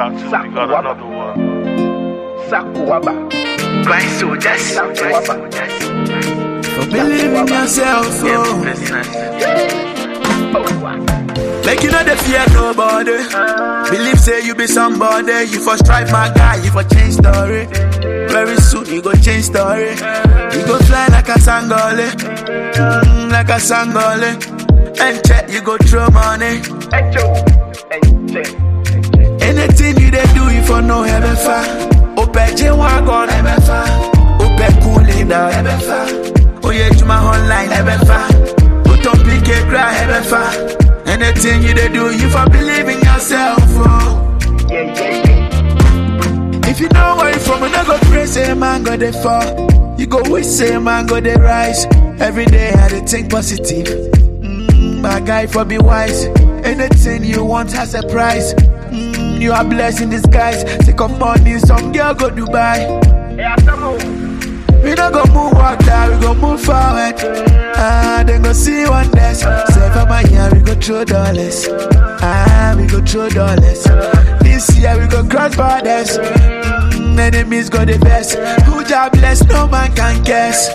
Part two, we got another one. Sakuaba. Grind soldiers. Sakuaba. Believe in yourself, Yeah, oh. business. Make you know the fear nobody. Believe say you be somebody. You for strive, my guy. You for change story. Very soon you go change story. You go fly like a sangole, mm, like a sangole. And check you go throw money. Echo. Eche. Anything you they do, you for no heaven far. Ope J wagon heaven far. Ope cooling down heaven far. Oh yeah, to my online heaven far. Put on PK cry heaven far. Anything you they do, you for believe in yourself. Oh. Yeah, yeah, yeah. If you know where you from, you no go pray, say man go they fall. You go wish, say man go they rise. Every day I dey think positive. Mm, my guy for be wise. Anything you want has a price. Mm, you are blessed in disguise. Take up money, some girl go Dubai. Hey, Asamu. We don't go move water, we go move forward. Ah, then go see wonders. Say for my year, we go throw dollars. Ah, we go throw dollars. This year we go cross borders. Mm, enemies go the best. Who job bless, no man can guess.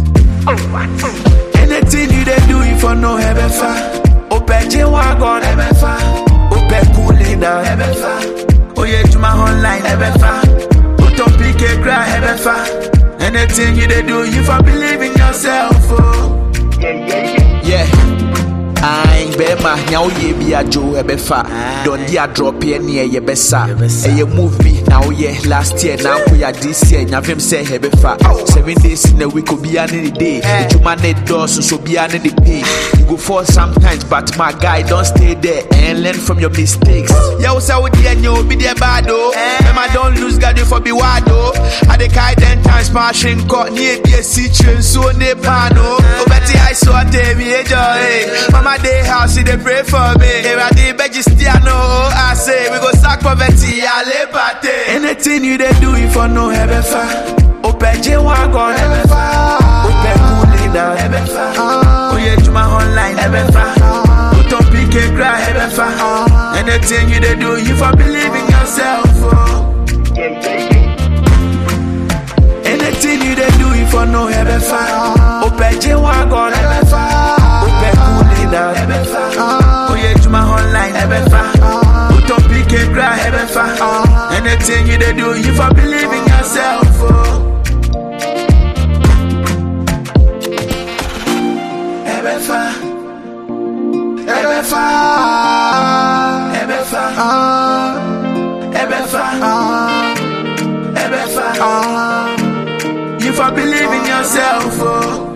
Anything you they do, you for no heaven far. Open J wagon heaven far. Open cooling down heaven far. Oh yeah, to my online heaven far. Put on PK cry heaven far. Anything you they do, you for believe in yourself. Oh. Yeah, yeah, yeah. Yeah. Ayin bɛrima nya woyɛ bi adwo ɛbɛfa dɔnde adrɔpeɛ neɛ yɛbɛsa ɛyɛ move bi na woyɛ last year na nkoyɛ this year nyafem sɛ ɛbɛfa seven days in a week obiaa ne ne day adwuma ne dɔɔso so obiaa ne ne pay you go fall sometimes but my guy don't stay there and learn from your mistakes yɛwo sɛ wodeɛ nyɛ obi deɛ bad o mɛma don't lose God you for be wide o ade kae ten times ma ahwe nkɔ ne ɛdi asi kyerɛ nsuo ne paa no wobɛte I so atemi ejoy Mama day house she dey pray for me Eradi Begistiano I say we go sack poverty ale pate Anything you dey do you for no heaven far Ope J wagon heaven far Ope cooling down heaven far Oh yeah to my online heaven far Put on PK cry heaven far Anything you dey do you for believe in yourself oh. Yeah, yeah, yeah. Anything you they do, you for no heaven far. Open J wagon heaven far. Open cooling down heaven far. Oh yeah, to my online heaven far. Put on PK cry heaven far. Anything you they do, you for believe in yourself. Oh. Heaven far. Heaven far. Heaven far. Heaven far. Heaven far. You for believe in yourself, oh.